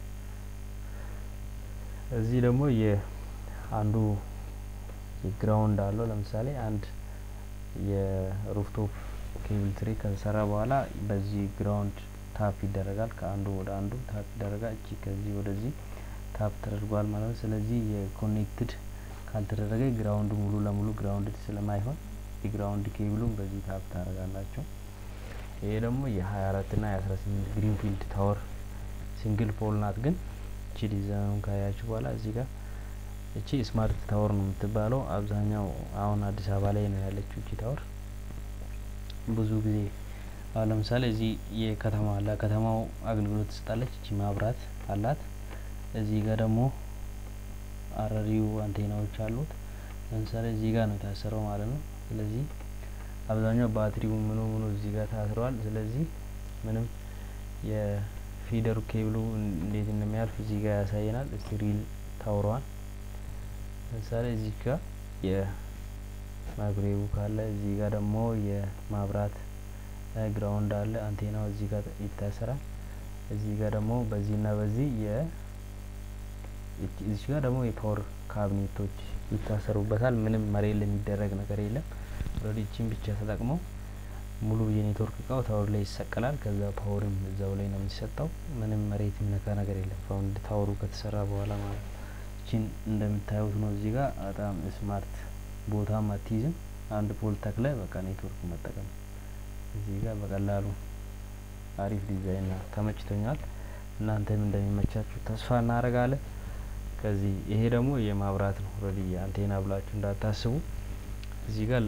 እዚህ ደግሞ የአንዱ የግራውንድ አለው። ለምሳሌ አንድ የሩፍቶፕ ኬብል ትሪ ከተሰራ በኋላ በዚህ ግራውንድ ታፕ ይደረጋል። ከአንዱ ወደ አንዱ ታፕ ይደረጋል። እቺ ከዚህ ወደዚህ ታፕ ተደርጓል ማለት ነው። ስለዚህ የኮኔክትድ ካልተደረገ ግራውንድ ሙሉ ለሙሉ ግራውንድ ስለማይሆን የግራውንድ ኬብሉን በዚህ ታፕ ታደርጋላቸው። ይሄ ደግሞ የሀያ አራት ና የአስራ ስምንት ግሪንፊልድ ታወር ሲንግል ፖል ናት። ግን እቺ ዲዛይኑን ካያችሁ በኋላ እዚህ ጋር እቺ ስማርት ታወር ነው የምትባለው። አብዛኛው አሁን አዲስ አበባ ላይ ነው ያለችው እቺ ታወር። ብዙ ጊዜ አሁን ለምሳሌ እዚህ የከተማ ለከተማው አገልግሎት ትሰጣለች። እቺ ማብራት አላት። እዚህ ጋር ደግሞ አረሪው አንቴናዎች አሉት። ለምሳሌ እዚህ ጋር ነው የታሰረው ማለት ነው። ስለዚህ አብዛኛው ባትሪው ምኑ ምኑ እዚህ ጋር ታስረዋል። ስለዚህ ምንም የፊደሩ ኬብሉ እንዴት እንደሚያልፍ እዚህ ጋር ያሳየናል። እስቲ ሪል ታውረዋል። ለምሳሌ እዚህ ጋር የማይክሮዌቭ ካለ እዚህ ጋር ደግሞ የማብራት ግራውንድ አለ። አንቴናው እዚህ ጋር ይታሰራል። እዚህ ጋር ደግሞ በዚህና በዚህ የ እዚህ ጋር ደግሞ የፓወር ካቢኔቶች ይታሰሩበታል። ምንም መሬት ላይ የሚደረግ ነገር የለም። ኦልሬዲ ብቻ ተጠቅመው ሙሉ የኔትወርክ እቃው ታወር ላይ ይሰቀላል። ከዛ ፓወርም እዛው ላይ ነው የሚሰጠው። ምንም መሬት የሚነካ ነገር የለም። ፋውንድ ታወሩ ከተሰራ በኋላ ማለት ነው። እቺን እንደምታዩት ነው። እዚህ ጋር በጣም ስማርት ቦታም አትይዝም። አንድ ፖል ተክለ በቃ ኔትወርክ መጠቀም እዚህ ጋር በቀላሉ አሪፍ ዲዛይን ነው። ተመችቶኛል። እናንተም እንደሚመቻችሁ ተስፋ እናደርጋለን። ከዚህ ይሄ ደግሞ የማብራት ነው። ኦልሬዲ አንቴና ብላችሁ እንዳታስቡ። እዚህ ጋር ለ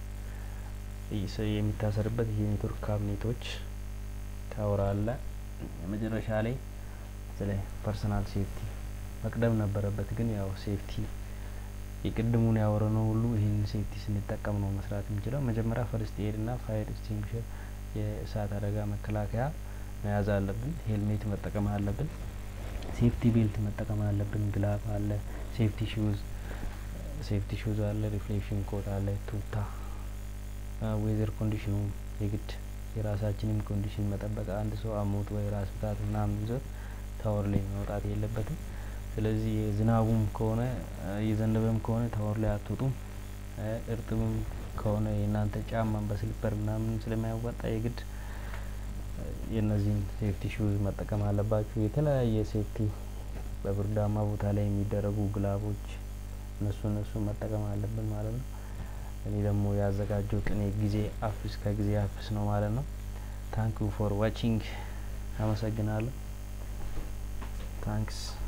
የሚታሰርበት የኔትወርክ ካቢኔቶች ታወር አለ። መጨረሻ ላይ ስለ ፐርሰናል ሴፍቲ መቅደም ነበረበት፣ ግን ያው ሴፍቲ የቅድሙን ያወረነው ሁሉ ይህንን ሴፍቲ ስንጠቀም ነው መስራት የምንችለው። መጀመሪያ ፈርስት ኤድ እና ፋየር ኤክስቲንጉሽር የእሳት አደጋ መከላከያ መያዝ አለብን። ሄልሜት መጠቀም አለብን። ሴፍቲ ቤልት መጠቀም አለብን። ግላቭ አለ፣ ሴፍቲ ሹዝ ሴፍቲ ሹዝ አለ፣ ሪፍሌክሽን ኮት አለ፣ ቱታ ዌዘር ኮንዲሽኑ የግድ የራሳችንን ኮንዲሽን መጠበቅ። አንድ ሰው አሞት ወይ ራስ ምታት ምናምን ይዞት ታወር ላይ መውጣት የለበትም። ስለዚህ የዝናቡም ከሆነ የዘነበም ከሆነ ታወር ላይ አትወጡም። እርጥብም ከሆነ የእናንተ ጫማን በስሊፐር ምናምን ስለማያዋጣ የግድ የእነዚህን ሴፍቲ ሹዝ መጠቀም አለባችሁ። የተለያየ ሴፍቲ በብርዳማ ቦታ ላይ የሚደረጉ ግላቦች እነሱ እነሱ መጠቀም አለብን ማለት ነው። እኔ ደግሞ ያዘጋጀሁት እኔ ጊዜ አፍስ ከጊዜ አፍስ ነው ማለት ነው። ታንክ ዩ ፎር ዋቺንግ አመሰግናለሁ። ታንክስ